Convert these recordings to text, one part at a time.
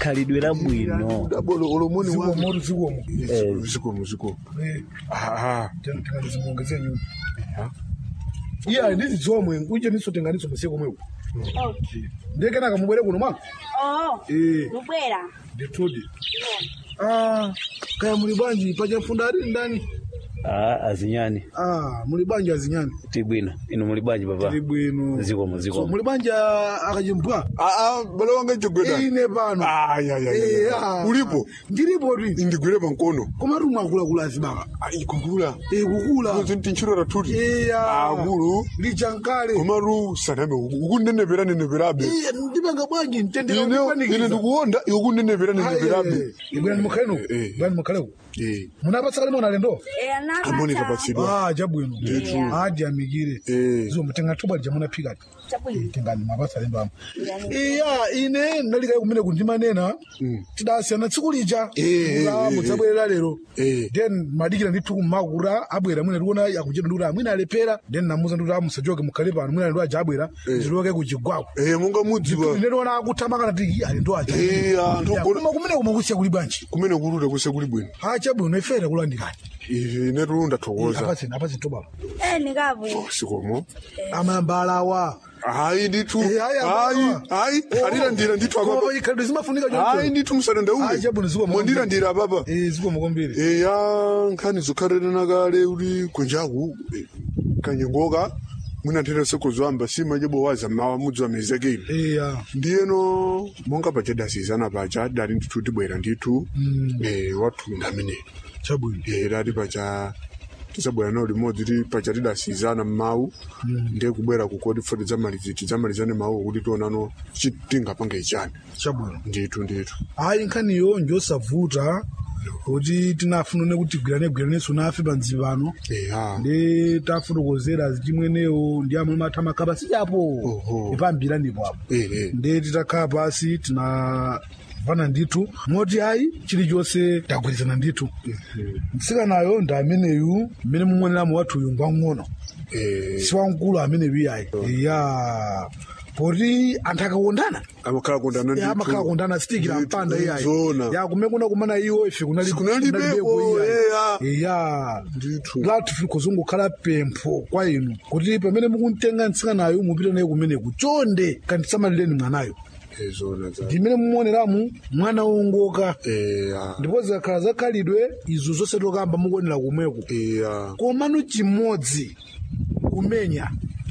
khalidwe labwino dabolo olomoni zikomo wangu moto zikomo zikomo zikomo Eh, aha tena zimuongezee nyumba iya ndizi zomwe nkunje nisotenganiso masiku mweko ndekenaka mubwere kuno mwa Oh, Eh. lubwera. nditudi Ah, kaya muli bwanji pachafunda ali ndani ah, azinyani Ah, muli bwanji azinyani tibwino inu muli bwanji papa tili bwino zikomo So, zikomo muli bwanji akachimbwa aa bale wanga jogweda ine pano Eh, ah. ulipo ndilipo ti indigwire pankono koma tumwe akulakula azibaka ikukula Eh, kukula tinchiro tuti iya akulu lichankale komaru saname ukunenevera neneverabe Iya, ndipanga bwanji ntendeka ine ine kundipanikiza ndikuwonda ukunenevera neneverabe ibwani mukhaleko Eh, eh. ibwani mukhaleko Eh, munapatsa kalimo nalendo Eh, anapata. amoni kapatsidwa ah chabwino adi amikire Eh. zomwe tenga thobwa lija munaphikati Chabwino. tengani mapatsa alendo amo Yani, iya ine ndalikayi kumene kundimanena tidasiyana tsiku lija Eh, eh, Nga eh, mudzabwerera lero Eh. then madikira ndithu kummakura abwera mwina ndikuona akuchita ndikuti amwina alepera then namuza ndikuti amusachoke mukhale pano mwina ndi aja abwera ndiloke kuchigwako Eh, munga mudziwa ine ndiona akuthamanga nati alendo aja Eh, anthu Ya, ogona- koma kumene kumakusiya kuli bwanji kumene kulute kuse kuli bwino ha chabwino ifere kulandirani ine tulunda thokoza apatsen apatsen thobwa eh, nikabu. sikomo amayambalawa hayi ndithu Eh, hayi, hayi abawa. hayi alilandira ndithu apapa Koma ikhalidwe zimafunika hayi choncho ndithu musadandaule Hayi, chabwino zikomo. mondilandira apapa eh zikomo kwambiri eya nkhani zokhalirana kale uli kwenjaku eh, kanyengoka mwina nthera sekozwamba sima jebo waza mawa mudzi wa mezekeli iya ndiyeno monga paja dasizana paja dali ndithu tibwera ndithu eh, watunda amene chabwino eh, dati paja tisabwera nawo limodzi ti paja tidasizana mmawu ndiye kubwera kukoti foti tidzamalizi tidzamalizane mawu kuti tionano chitingapanga ichani chabwino ndithu ndithu hayi nkhaniyo njosavuta kuti tinafunone kuti gwirane gwiraneso nafe panzi pano eya ndi tafotokozera chimwenewo ndi amwe mathama khapa sichapo Oho. ipambira ndipo apo eh, eh. ndi titakhala pasi tinavana ndithu moti ayi chilichonse tagwirizana ndithu mtsikanayo ndi ameneyu mmene mumuoneramo wathuyu ngwang'ono eh, si wamkulu ameneyu iyayi iya poti anthu akakondana amakhala kondana Ya, amakhala kondana sitikira Ndithu, mpanda iyayi zona. ya kumekuna kumana iwo ife kunali- Kunalibepo, kunalibepo eya. iyayi iya Ndithu. lati fili kuzungukhala pempho kwa inu kuti pamene mukuntenga mtsikanayo mupite naye kumeneku chonde kandisamalireni mwanayo Eh, zona za ndimene mumuoneramu mwana wongoka eya ndipo zikakhala zakhalidwe izo zonse tokamba mukuonera kumweko eya komano chimodzi kumenya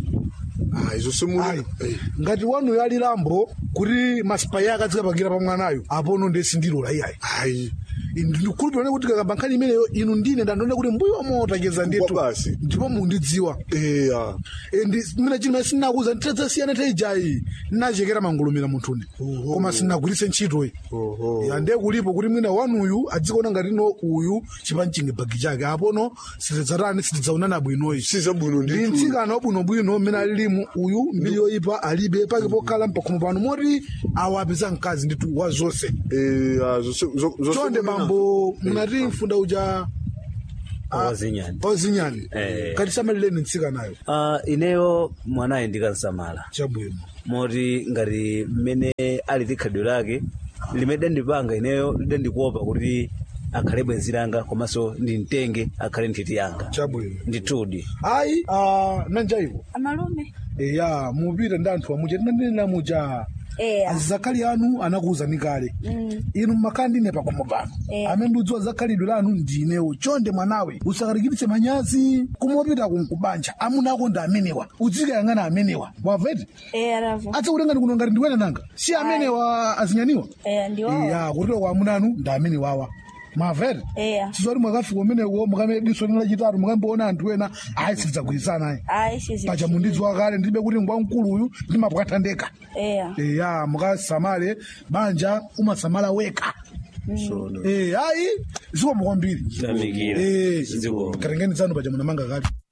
ah izo simuli ayi eh, ngati wanuyo ali lambo kuti masipayi ake azikapangira pa mwanayo apono ndesindilola iyayi ayi ndikhulupirane kuti kakamba nkhani imeneyo inu ndine ndandione kuti mbuyo motacheza ndithu Kwa basi. ndipo mundidziwa eya Eh, ndi mina chimene sinakuza ntitadzasiyana taijayi nachekera mangulumira munthuni koma sinagwiritse ntchitoyi oho ya ndiye kulipo kuti mwina wanuyu adzikuona ngati no uyu chipanchinge bagi chake apono sitidzatani sitidzaonana bwinoyi sizabwino ndi ndithu mtsikana wabwinobwino mmene alilimu uyu mbiri yoyipa alibe pake pokhala mpakhomo pano moti awapeza mkazi ndithu wa zonse eya zose zo- zose chonde kunena. bambo munati mfunda uja wazinyani ozinyani Eh. katisamalireni mtsikanayo uh, ineyo mwanayo ndikansamala chabwino moti ngati mmene ali tikhalidwe lake limene dandipanga ineyo lidandikuopa kuti akhale bwenzi langa komanso ndimtenge akhale nthiti yanga chabwino ndithudi ayi ah, nanjaivo Amalume. eya mupita ndi anthu amuja tinanena muja Eh, azizakhali anu anakuwuzani kale mm, inu mmakhala ndine pakhomo pano Eh. amene ndiudziwa zakhalidwe lanu ndinewo chonde mwanawe usakalikiritse manyazi kumopita kunkubanja amuna ako ndi amenewa udzikayang'ana amenewa waveti eh, aravu. adzakutenga ndikuno ngati ndiwene nanga si amenewa azinyaniwa Eh, ndiwo. iya kutilo kwa amuna anu ndi amenewawa mwaveti Eh, sizoti mwakafika umeneko mukamene diso lina lachitatu mukamboona anthu ena ayi sitidzagwirizana ayi ayi sizi. paja mundidziwa kale ndibe kuti ngwamkulu uyu ndimapwathandeka Eh, eya mukasamale banja umasamala weka Zona. Eh, ayi zikomo kwambiri Tamikira. Eh, Zikomo. katengeni zanu paja munamanga kale